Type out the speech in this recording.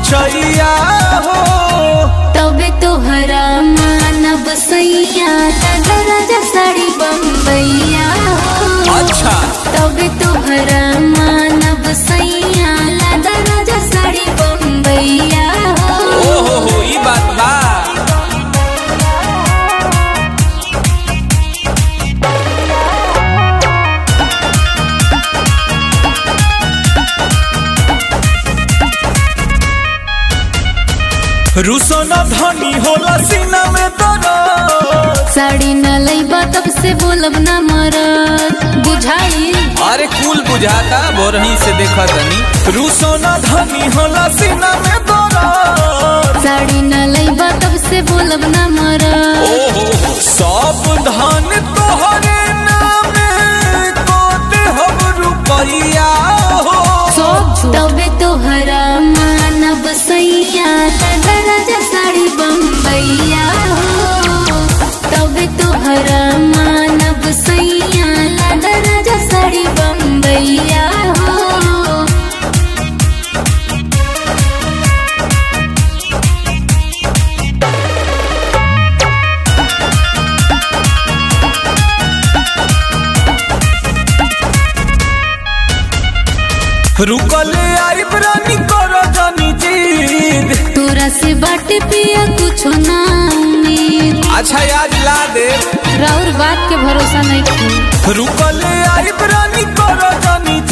ऊंचैया हो तबे तोहरा मानब सैया राजा साड़ी बम्बैया अच्छा तबे तोहरा मानब सैया राजा साड़ी बम्बैया ओ हो हो ई बात बा रुसो न धनी होला सीना में दर्द साड़ी न लैबा तब से बोलब न मरद बुझाई अरे कुल बुझाता बोरही से देखा तनी रूसो न धनी होला सीना में दर्द साड़ी न लैबा तब से बोलब न मरद ओहो सब धन तोहरे नामे कोते हम रुपैया हो तबे तोहरा मानब सैया राजा साड़ी बम्बैया तबे तोहरा मानब सैया राजा साड़ी बम्बैया रुकले आई प्राणी करो जनी जीद तोरा से बाटे पिया कुछो ना उम्मीद अच्छा आज ला दे राउर बात के भरोसा नहीं थी रुकले आई प्राणी करो जनी